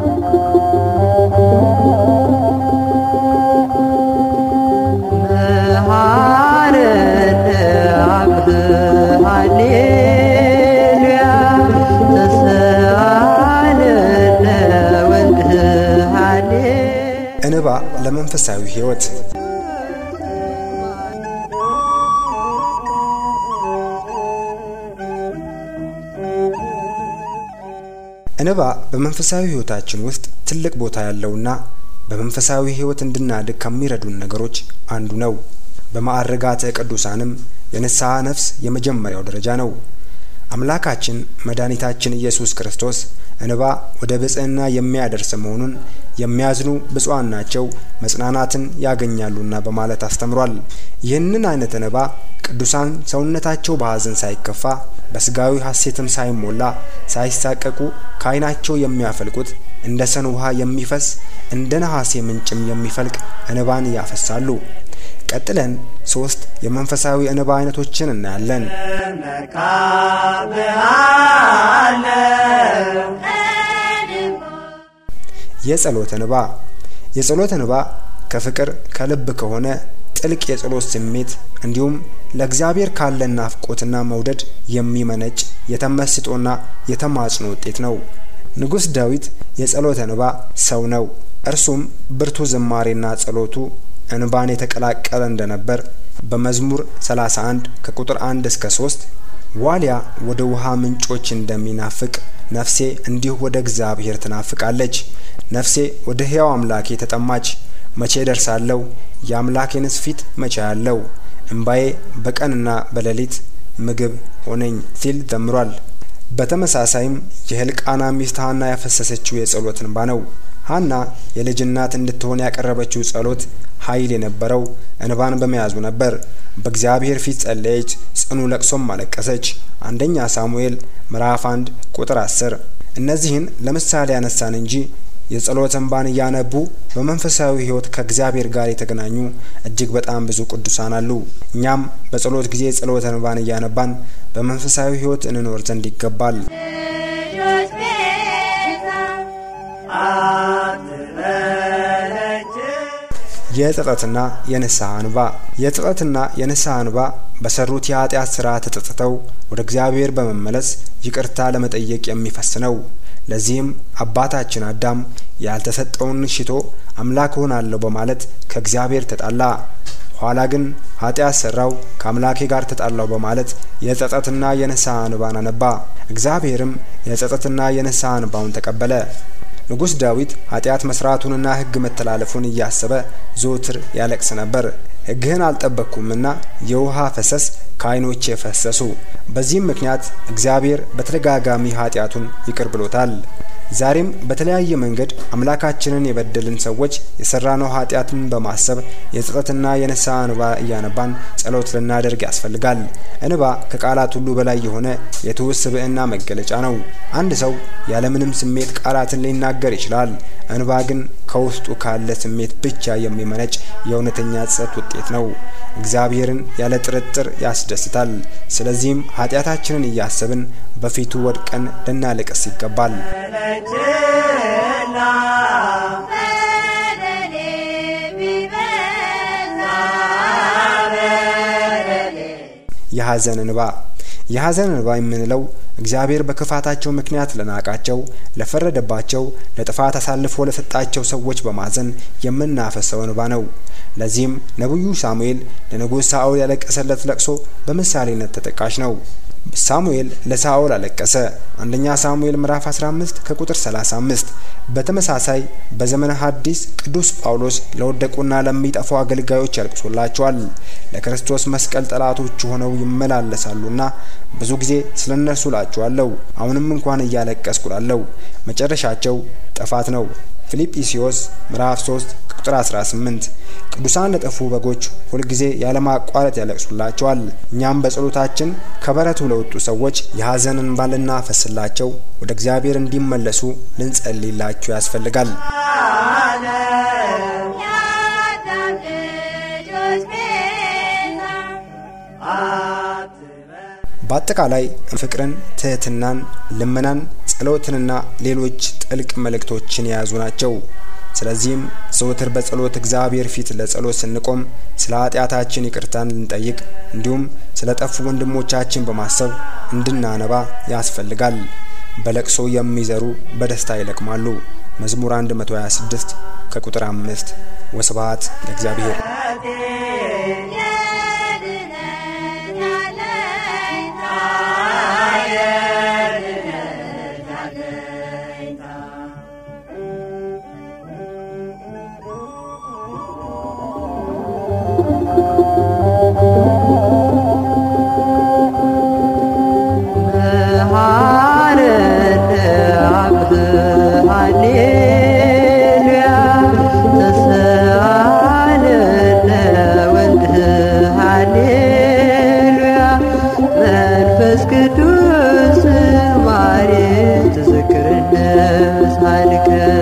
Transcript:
እንባ ለመንፈሳዊ ሕይወት እንባ በመንፈሳዊ ሕይወታችን ውስጥ ትልቅ ቦታ ያለውና በመንፈሳዊ ሕይወት እንድናድግ ከሚረዱን ነገሮች አንዱ ነው። በማዕረጋተ ቅዱሳንም የንስሐ ነፍስ የመጀመሪያው ደረጃ ነው። አምላካችን መድኃኒታችን ኢየሱስ ክርስቶስ እንባ ወደ ብጽዕና የሚያደርስ መሆኑን የሚያዝኑ ብፁዓን ናቸው መጽናናትን ያገኛሉና በማለት አስተምሯል። ይህንን አይነት እንባ ቅዱሳን ሰውነታቸው በሐዘን ሳይከፋ በስጋዊ ሐሴትም ሳይሞላ ሳይሳቀቁ ከዓይናቸው የሚያፈልቁት እንደ ሰን ውሃ የሚፈስ እንደ ነሐሴ ምንጭም የሚፈልቅ እንባን ያፈሳሉ። ቀጥለን ሶስት የመንፈሳዊ እንባ አይነቶችን እናያለን። የጸሎት እንባ። የጸሎት እንባ ከፍቅር ከልብ ከሆነ ጥልቅ የጸሎት ስሜት እንዲሁም ለእግዚአብሔር ካለን ናፍቆትና መውደድ የሚመነጭ የተመስጦና የተማጽኖ ውጤት ነው። ንጉሥ ዳዊት የጸሎት እንባ ሰው ነው። እርሱም ብርቱ ዝማሬና ጸሎቱ እንባን የተቀላቀለ እንደነበር በመዝሙር 31 ከቁጥር 1 እስከ 3 ዋሊያ ወደ ውሃ ምንጮች እንደሚናፍቅ ነፍሴ እንዲሁ ወደ እግዚአብሔር ትናፍቃለች። ነፍሴ ወደ ሕያው አምላኬ ተጠማች። መቼ ደርሳለሁ? የአምላኬንስ ፊት መቼ ያለው? እምባዬ በቀንና በሌሊት ምግብ ሆነኝ ሲል ዘምሯል። በተመሳሳይም የሕልቃና ሚስት ሐና ያፈሰሰችው የጸሎት እንባ ነው። ሐና የልጅ እናት እንድትሆን ያቀረበችው ጸሎት ኃይል የነበረው እንባን በመያዙ ነበር። በእግዚአብሔር ፊት ጸለየች፣ ጽኑ ለቅሶም አለቀሰች። አንደኛ ሳሙኤል ምዕራፍ 1 ቁጥር 10። እነዚህን ለምሳሌ ያነሳን እንጂ የጸሎት እንባን እያነቡ በመንፈሳዊ ሕይወት ከእግዚአብሔር ጋር የተገናኙ እጅግ በጣም ብዙ ቅዱሳን አሉ። እኛም በጸሎት ጊዜ ጸሎት እንባን እያነባን በመንፈሳዊ ሕይወት እንኖር ዘንድ ይገባል። የጸጸትና የንስሐ እንባ። የጸጸትና የንስሐ እንባ በሰሩት የኃጢአት ስራ ተጸጽተው ወደ እግዚአብሔር በመመለስ ይቅርታ ለመጠየቅ የሚፈስ ነው። ለዚህም አባታችን አዳም ያልተሰጠውን ሽቶ አምላክ ሆናለሁ በማለት ከእግዚአብሔር ተጣላ። ኋላ ግን ኃጢአት ሰራው፣ ከአምላኬ ጋር ተጣላው በማለት የጸጸትና የንስሐ እንባን አነባ። እግዚአብሔርም የጸጸትና የንስሐ እንባውን ተቀበለ። ንጉሥ ዳዊት ኃጢአት መስራቱንና ሕግ መተላለፉን እያሰበ ዘወትር ያለቅስ ነበር። ሕግህን አልጠበቅኩምና የውሃ ፈሰስ ከዓይኖቼ ፈሰሱ። በዚህም ምክንያት እግዚአብሔር በተደጋጋሚ ኃጢአቱን ይቅር ብሎታል። ዛሬም በተለያየ መንገድ አምላካችንን የበደልን ሰዎች የሰራነው ኃጢአትን በማሰብ የጸጸትና የንስሐ እንባ እያነባን ጸሎት ልናደርግ ያስፈልጋል። እንባ ከቃላት ሁሉ በላይ የሆነ የትውስ ስብዕና መገለጫ ነው። አንድ ሰው ያለምንም ስሜት ቃላትን ሊናገር ይችላል። እንባ ግን ከውስጡ ካለ ስሜት ብቻ የሚመነጭ የእውነተኛ ጸጸት ውጤት ነው። እግዚአብሔርን ያለ ጥርጥር ያስደስታል። ስለዚህም ኃጢአታችንን እያሰብን በፊቱ ወድቀን ልናለቅስ ይገባል። የሐዘን እንባ የሐዘን እንባ የምንለው እግዚአብሔር በክፋታቸው ምክንያት ለናቃቸው፣ ለፈረደባቸው፣ ለጥፋት አሳልፎ ለሰጣቸው ሰዎች በማዘን የምናፈሰው እንባ ነው። ለዚህም ነቢዩ ሳሙኤል ለንጉሥ ሳኦል ያለቀሰለት ለቅሶ በምሳሌነት ተጠቃሽ ነው። ሳሙኤል ለሳኦል አለቀሰ። አንደኛ ሳሙኤል ምዕራፍ 15 ከቁጥር 35። በተመሳሳይ በዘመነ ሐዲስ ቅዱስ ጳውሎስ ለወደቁና ለሚጠፉ አገልጋዮች ያልቅሶላቸዋል። ለክርስቶስ መስቀል ጠላቶች ሆነው ይመላለሳሉና ብዙ ጊዜ ስለ እነርሱ ላችኋለሁ፣ አሁንም እንኳን እያለቀስኩ ላለሁ፣ መጨረሻቸው ጥፋት ነው። ፊልጵስዩስ ምዕራፍ 3 ቁጥር 18። ቅዱሳን ለጠፉ በጎች ሁልጊዜ ያለማቋረጥ ያለቅሱላቸዋል። እኛም በጸሎታችን ከበረቱ ለወጡ ሰዎች የሐዘን እንባ ልናፈስላቸው ወደ እግዚአብሔር እንዲመለሱ ልንጸልይላቸው ያስፈልጋል። በአጠቃላይ ፍቅርን፣ ትህትናን፣ ልመናን፣ ጸሎትንና ሌሎች ጥልቅ መልእክቶችን የያዙ ናቸው። ስለዚህም ዘወትር በጸሎት እግዚአብሔር ፊት ለጸሎት ስንቆም ስለ ኃጢአታችን ይቅርታን ልንጠይቅ እንዲሁም ስለ ጠፉ ወንድሞቻችን በማሰብ እንድናነባ ያስፈልጋል። በለቅሶ የሚዘሩ በደስታ ይለቅማሉ። መዝሙር 126 ከቁጥር 5 ወስብሐት ለእግዚአብሔር። መንፈስ ቅዱስ ማሬ ተዘክርነ ሳልከ